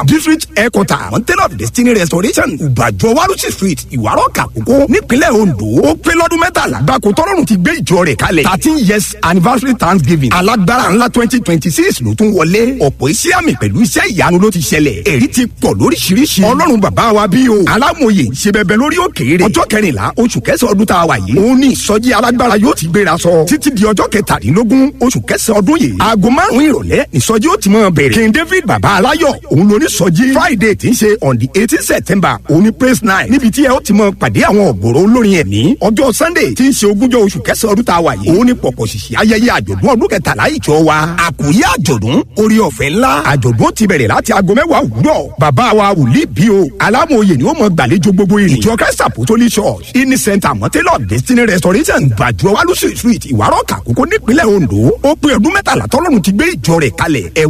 district headquarter mountain of destiny restoration ìbàjọ warusi street ìwárọ̀ kàkókò nípínlẹ̀ ondo ó pé lọ́dún mẹ́tàlá gbàkó tọ́lọ́run ti gbé ìjọ rẹ̀ kalẹ̀ thirteen years anniversary thanksgiving alágbára ńlá twenty twenty six ló tún wọlé ọ̀pọ̀ iṣẹ́ àmì pẹ̀lú iṣẹ́ ìyanu ló ti ṣẹlẹ̀ èrí ti pọ̀ lóríṣiríṣi ọlọ́run bàbá wa bí o alámòye ṣe bẹbẹ lórí òkèèrè ọjọ́ kẹrìnlá oṣù kẹsàn-án ọdún tá a wà yìí òun ní ìsọjí alágbára yóò ti gbéra sọ títí di ọjọ́ kẹtàdínlógún oṣù kẹsàn-án ọdún yìí aago márùn-ún ìrọ̀lẹ́ ìsọjí ó ti mọ̀ bẹ̀rẹ̀ king david bàbá aláyọ̀ òun ló ní sọjí friday tí ń ṣe on the eighteen september òun ní praise night níbi tí ẹ ó ti mọ̀ pàdé àwọn ọ̀gbọ̀rọ̀ olórin ẹ̀mí ọjọ́ sunday tí ń ṣe ogúnjọ́ oṣù kẹsàn-án ọdún tá a wà yìí òun ní pọ̀pọ̀ ṣìṣì ayẹyẹ àjọ̀dún ọdún kẹtàlá ìjọ wa àkòyé àjọ̀dún orí ọ̀fẹ́ ńlá àjọ̀dún ti bẹ̀rẹ̀ láti aago mẹ́wàá òwúrọ̀ bàbá wa wòlíì bí o alámòye ni ó mọ gbàlejò gbogbo ìrìn ìjọ christ apostolic church ini center mọ́tẹ́lọ̀ destiny restoration gbàjọ wálúṣì street ìwárọ̀ kàkókò nípínlẹ̀ ondo ó pé ọdún mẹ́tàlá tọ́lọ́run ti gbé ìjọ rẹ̀ kalẹ̀ ẹ̀